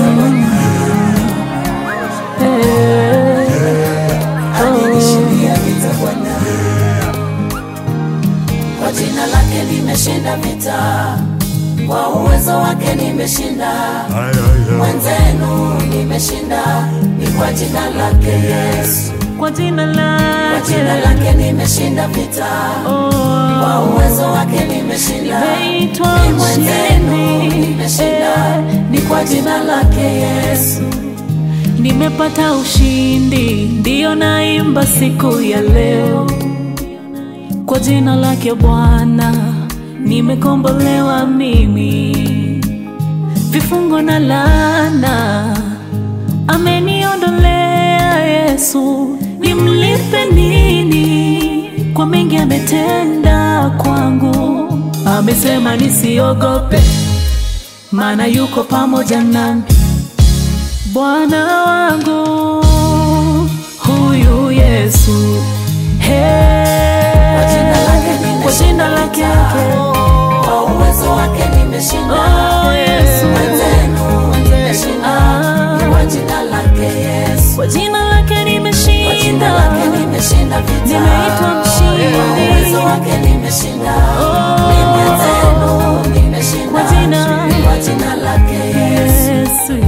amenishindia vita Bwana, kwa jina lake nimeshinda vita, kwa uwezo wake nimeshinda mwenzenu, nimeshinda ni kwa jina lake Yesu, kwa jina kwa jina lake lake nimeshinda vita, kwa uwezo wake nimeshinda Naitwa ni mwenzenu, mshindi. nimeshinda ni kwa jina lake Yesu. nimepata ushindi, ndiyo naimba siku ya leo kwa jina lake Bwana, nimekombolewa mimi, vifungo na laana ameniondolea Yesu. Nimlipe nini kwa mengi ametenda kwangu? Amesema nisiogope, maana yuko pamoja nami. Bwana wangu huyu Yesu, Kwa jina lake hey, nimeshinda kwa jina lake vita. Kwa uwezo wake nimeshinda Oh, Yesu. mwenzenu, nimeshinda Ah. ni kwa jina lake Yesu. kwa jina lake Kwa jina nimeshinda, lake nimeshinda vita. Nimeitwa mshindi. Kwa uwezo wake nimeshinda ni mwenzenu, nimeshinda Kwa jina- ni kwa jina lake Yesu. Yesu.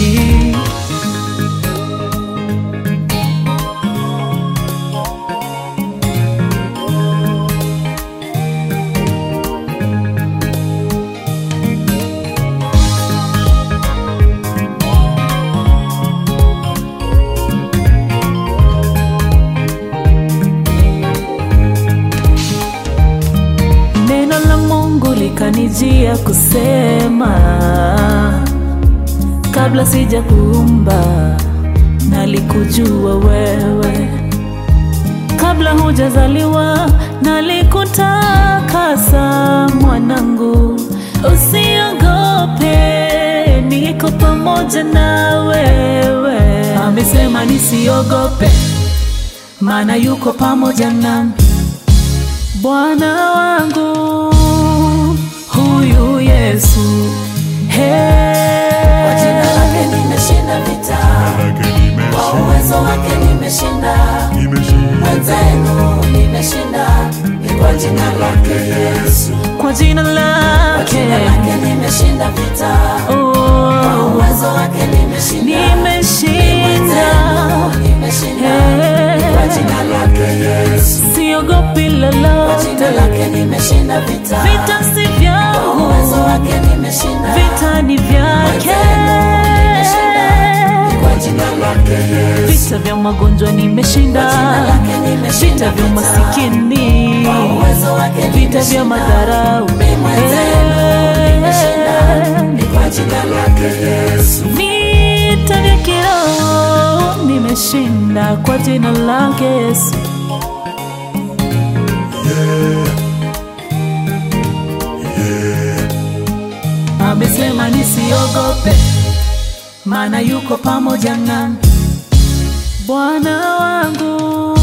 Neno la Mungu likanijia kusema, kabla sija kuumba nalikujua wewe, kabla hujazaliwa nalikutakasa. Mwanangu, usiogope, niko pamoja na wewe. Amesema nisiogope, maana yuko pamoja nami. Bwana wangu huyu Yesu, Kwa jina lake hey, nimeshinda vita. Kwa uwezo wake nimeshinda mwenzenu, nimeshinda ni kwa jina lake Yesu. kwa jina Kwa lake jina lake nimeshinda vita. Kwa oh, uwezo wake nimeshinda nimeshinda, nimeshinda ni kwa jina lake Yesu. siogopi Kwa jina lolote, lake nimeshinda vita. vita si Kwa vyangu, uwezo wake nimeshinda vita ni vyake. ni kwa jina lake Yesu. Vita vya magonjwa nimeshinda, Kwa jina lake nimeshinda vita vya vita. umasikini, Kwa uwezo wake vita vya nimeshinda. madharau, Mimi mwenzenu nimeshinda Eh, ni kwa jina lake Yesu. vita vya kiroho nimeshinda kwa jina lake Yesu. Amesema nisiogope, maana yuko pamoja nami. Bwana wangu